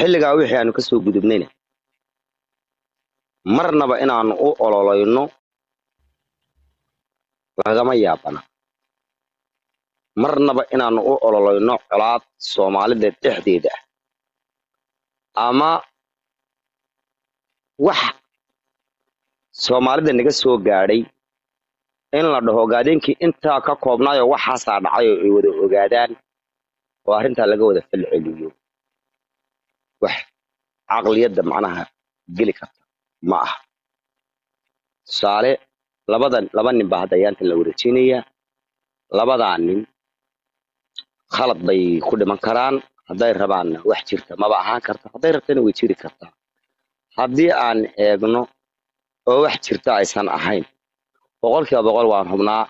xilligaa wixii aanu ka soo gudubnayna marnaba inaanu u ololayno lagama yaabana marnaba inaanu u ololayno colaad soomaalida dhexdeeda ah ama wax soomaalida naga soo gaadhay in la dhaho ogaadeenkii intaa ka koobnaayoo waxaasaa dhacay oo ay wada ogaadaan oo arrintaa laga wada falceliyo wax caqliyadda macnaha geli karta ma aha tusaale labadan laba nin baa hadda ayaanta la wareejinayaa labadaa nin khalad bay ku dhiman karaan hadday rabaanna wax jirta maba ahaan karta hadday rabtana way jiri kartaa haddii aan eegno oo wax jirta aysan ahayn boqolkiiba boqol waan hubnaa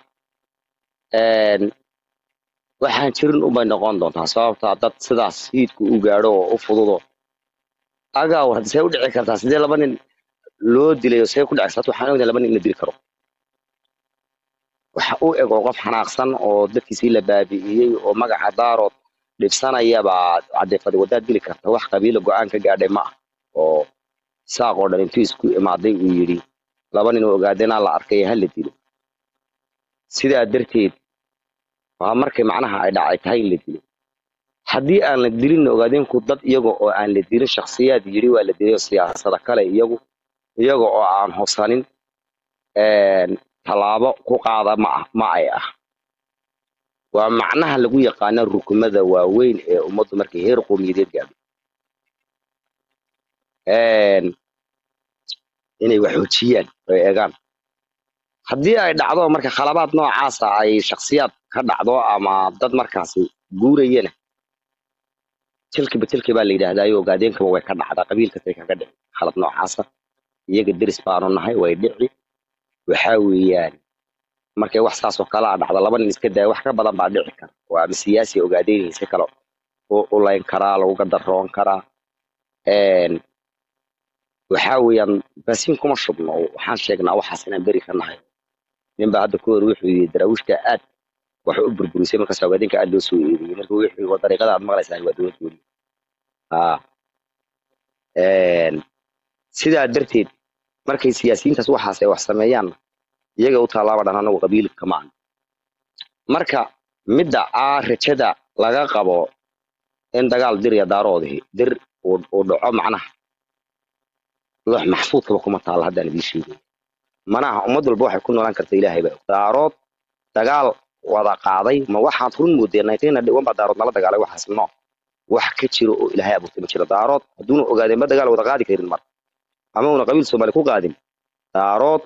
waxaan jirin unbay noqon doontaa sababtaa dad sidaas hiidku u gaadho oo u fududo agaa war see u dhici kartaa sidee laba nin loo dilayo see ku dhici karta waxaan ognahay laba nin in la dili karo waxa u eg oo qof xanaaqsan oo dadkiisii la baabi'iyey oo magaca daarood dhibsanaya baa cadeefada wadaad dili karta wax qabiilo go-aan ka gaadhay ma ah oo saaq oo dhan intuu isku imaaday uu yidhi laba nin oo ogaadeenaa la arkay ha la dilo sidaa darteed waa markay macnaha ay dhacay tahay in la dilo haddii aan la dilin ogaadeenku dad iyaga oo aan la dilin shakhsiyaad yidhi waa la dilay oo siyaasada kale iyagu iyaga oo aan hubsanin tallaabo ku qaada ma ah ma ay ah waa macnaha lagu yaqaana rukumada waaweyn ee ummaddu markay heer qowmiyadeed gaadho inay wax xoojiyaan oo ay eegaan haddii ay dhacdo marka khalabaad noocaasa ay shakhsiyaad ka dhacdo ama dad markaasi guurayana tilkiba tilki baa la yidhaahdayo ogaadeenkaba way ka dhacdaa qabiilkasay kaga dhici khalad noocaasa iyaga deris baanu nahay way dhici waxaa weeyaan markay wax saasoo kale a dhacdo laba nin iska daya wax ka badan baa dhici kara oo ama siyaasi ogaadeynaysa kale u layn karaa lagu gadaroon karaa waxaa weeyaan baasiin kuma shubno waxaan sheegnaa waxaas inaan beri ka nahay ninbaa hadda ku hor wuxuu yidhi daraawiishta aad wax u burburisay markaas ogaadeenka aad loo soo eediyey marka wuxuu dariiqada aad maqlaysaa waa dowlad gooni sidaa darteed markay siyaasiyiintaas waxaas ay wax sameeyaanna iyaga u tallaaba dhan anagu qabiilka ma aha marka midda aa rajada laga qabo in dagaal dir iyo daaroodii dir uu dhaco macnaha loox maxfuudkaba kuma taalla haddaan idiin sheegay manaha ummad walba waxay ku noolaan karta ilaahay baa daarood dagaal wada qaaday ma waxaad run moodeen nineteen baa daarood nala dagaalay waxaas no wax ka jiro oo ilaahay abuurtay ma jiro daarood hadduuna ogaadeenba dagaal wada qaadi karin mar ama una qabiil soomaali ku qaadin daarood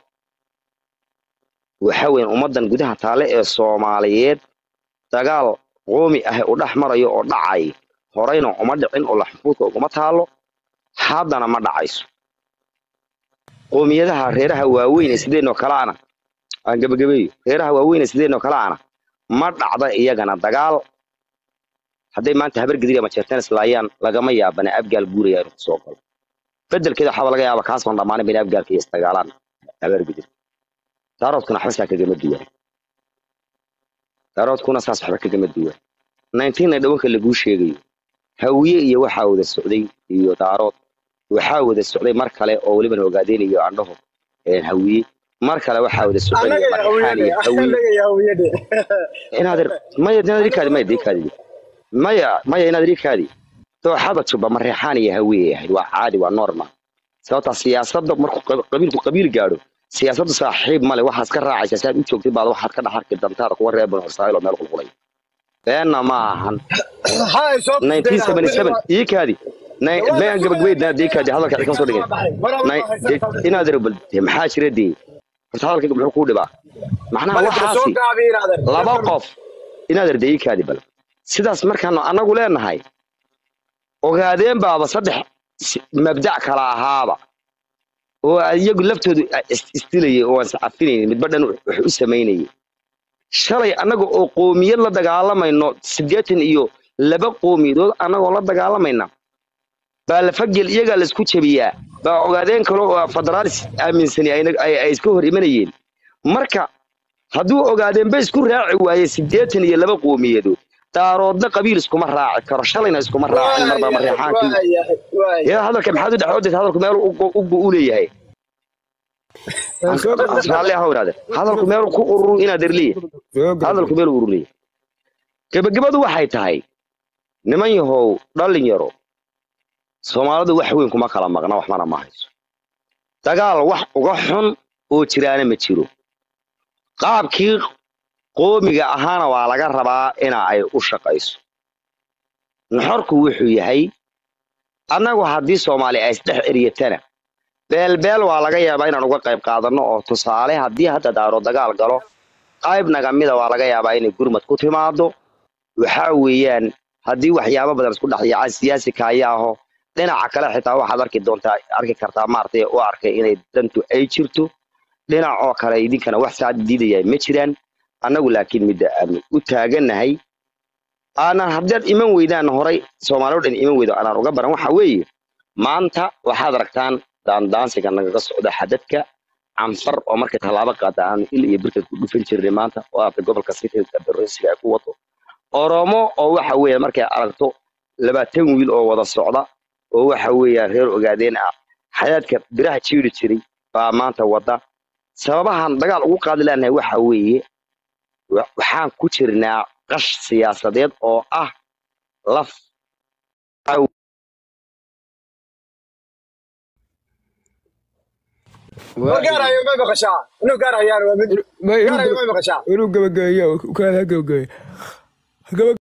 waxa weyan ummaddan gudaha taale ee soomaaliyeed dagaal qoomi ah u dhex marayo oo dhacay horeyna uma dhicin oo laxfuudka uguma taalo haddana ma dhacayso qoomiyadaha reeraha waaweyn ee sideenoo kaleana aan gebagabeeyo reeraha waaweyn ee sideenoo kaleana ma dhacda iyagana dagaal hadday maanta habar gediga ama jeerteen islaayaan lagama yaabana abgaal guuraya inuu kusoo galo bedelkeeda waxaaba laga yaaba kaasoon dhammaanin bayna abgaalka iyo isdagaalaan habar gedir daaroodkuna waxba saa kagama duwan daaroodkuna saas waxba kagama duwan nineteenna dhawanka laguu sheegayo hawiye iyo waxaa wada socday iyo daarood waxaa wada socday mar kale oo welibana ogaadeynayo andhaho hawiye mar kale waxaa wada socday marxaan iyo hawiye inaad maya inaad ikaadi maya dikaadi maya maya inaad ikaadi dooxada juba mareexaan iyo hawiye ahayd waa caadi waa normal sababtaa siyaasadda markuu qabiilku qabiil gaadho siyaasaddu saaxiib male waxaad ka raacaysaa si aad u joogtid baad waxaad ka dhex arki dantaada kuwa reer banu israa'iil oo meel qulqulay beenna ma ahan iikaadi mayan gabagabeydna deekaadi hadalka cid kama soo dhigin inaad rabal maxaa jira dee horta hadalkayga muxuu kuu dhibaa macnaha waxaasi laba qof inaad arda iikaadi bal sidaas markaanu annagu leenahay ogaadeen baaba saddex mabdac kala ahaaba oo iyagu laftoodu isdilayay oo aan sacafinaynin midba dhan wax u samaynayay shalay annaga oo qoomiyad la dagaalamayno siddeetan iyo laba qoomiyadood annagoo la dagaalamayna baa lafagel iyagaa laisku jabiyaa baa ogaadeen kale oo federaalis aaminsani ay iska hor imanayeen marka hadduu ogaadeenba isku raaci waaye siddeetan iyo laba qoomiyadood daaroodna qabiil iskuma raaci karo shalayna iskuma raacin marba mareexaankii yaa hadalka maxaad u dhexoodaysa hadalku meel ugu u leeyahay raalli ahow inaade hadalku meel ku ururu inaad erliya hadalku meel u ururiya gebagabadu waxay tahay niman yahow dhalinyaro soomaalidu wax weyn kuma kala maqna waxmana ma hayso dagaal wax uga xun oo jiraana ma jiro qaabkii qoomiga ahaana waa laga rabaa ina ay u shaqayso nuxorku wuxuu yahay annagu haddii soomaali ay isdhex eryatana beelbeel waa laga yaabaa inaan uga qayb qaadanno oo tusaale haddii hadda daaro dagaal galo qayb nagamida waa laga yaabaa inay gurmad ku timaado waxa weeyaan haddii waxyaabo badan isku dhex yaacaan siyaasi kaayaaho dhinaca kale xitaa waxaad arki doontaa arki kartaa maaragtay u arkay inay dantu ay jirto dhinac oo kale idinkana wax saacad diidaya ma jiraan annagu laakiin midda aanu u taagannahay aanan haddaad iman weydaan horay soomaali o dhan iman weydo aanaan uga baran waxa weeye maanta waxaad aragtaan daandaansiga nagaga socda xadadka canfar oo markay tallaabo qaada aanu il iyo birkad ku dhufan jirnay maanta oo aata gobolka sitga darosiga ay ku wato oromo oo waxa weeye markay aragto labaatan wiil oo wada socda oo waxa weeyaan reer ogaadeen ah xayaadka biraha jiiri jiray baa maanta wada sababahan dagaal ugu qaadi leenahay waxa weeye waxaan ku jirnaa qash siyaasadeed oo ah laf inuu gabagabeeyo kaada gabagabeeyo